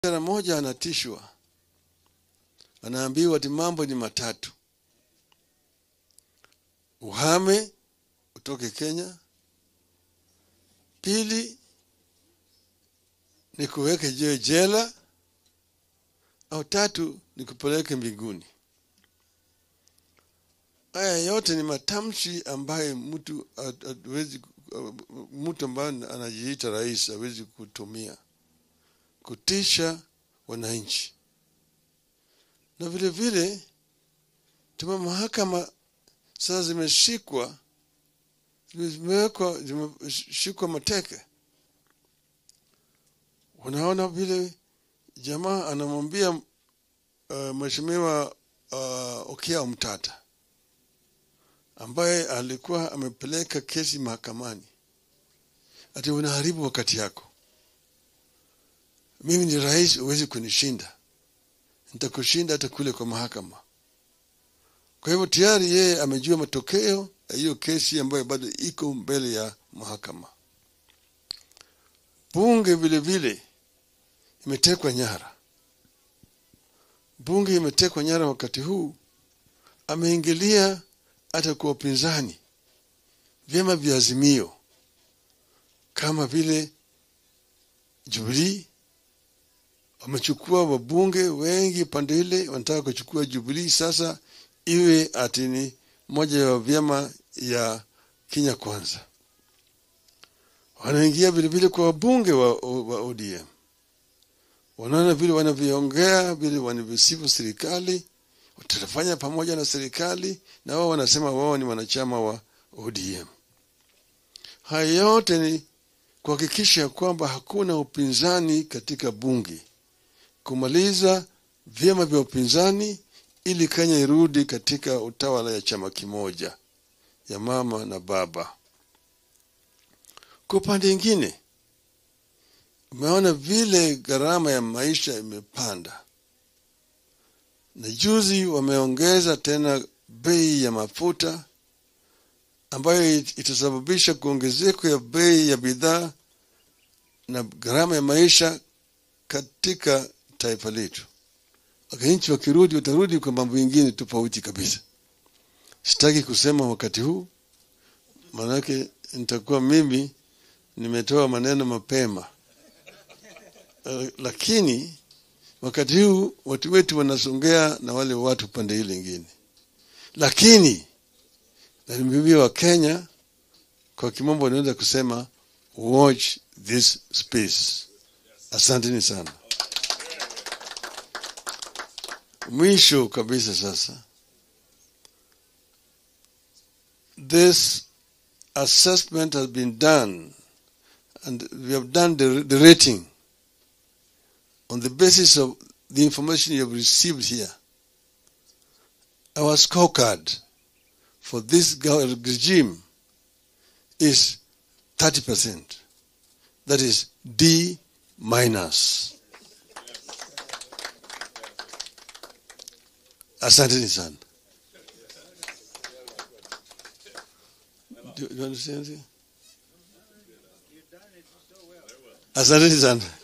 Mara moja anatishwa, anaambiwa ati mambo ni matatu: uhame utoke Kenya, pili ni kuweke jiwe jela, au tatu ni kupeleke mbinguni. Haya yote ni matamshi ambaye mtu hawezi, mtu ambaye anajiita rais hawezi kutumia kutisha wananchi. Na vile vile tuma mahakama sasa zimeshikwa zimewekwa zimeshikwa mateke. Unaona vile jamaa anamwambia uh, mheshimiwa uh, Okiya Mtata ambaye alikuwa amepeleka kesi mahakamani, ati unaharibu wakati yako mimi ni rais, huwezi kunishinda, nitakushinda hata kule kwa mahakama. Kwa hivyo tayari yeye amejua matokeo ya hiyo kesi ambayo bado iko mbele ya mahakama. Bunge vile vile imetekwa nyara, bunge imetekwa nyara wakati huu. Ameingilia hata kwa upinzani, vyama vya Azimio kama vile Jubilee wamechukua wabunge wengi pande ile, wanataka kuchukua Jubilee sasa iwe ati ni moja ya vyama ya Kenya Kwanza. Wanaingia vile vile kwa wabunge wa, wa ODM, wanaona vile wanavyoongea, vile wanavyosifu serikali, watafanya pamoja na serikali, na wao wanasema wao ni wanachama wa ODM. Haya yote ni kuhakikisha kwamba hakuna upinzani katika bunge kumaliza vyama vya upinzani ili Kenya irudi katika utawala ya chama kimoja ya mama na baba. Kwa upande ingine, umeona vile gharama ya maisha imepanda, na juzi wameongeza tena bei ya mafuta ambayo itasababisha kuongezeko ya bei ya bidhaa na gharama ya maisha katika taifa letu. Wananchi wakirudi, watarudi kwa mambo mengine tofauti kabisa. Sitaki kusema wakati huu, maanake nitakuwa mimi nimetoa maneno mapema. Uh, lakini wakati huu watu wetu wanasongea na wale watu pande ile ingine, lakini nalimbimbia wa Kenya kwa kimombo wanaweza kusema watch this space. Asanteni sana. Mwisho kabisa sasa, this assessment has been done and we have done the, the rating on the basis of the information you have received here. Our scorecard for this regime is 30%. That is D minus. Asanteni sana. Do, do you understand? Asanteni sana.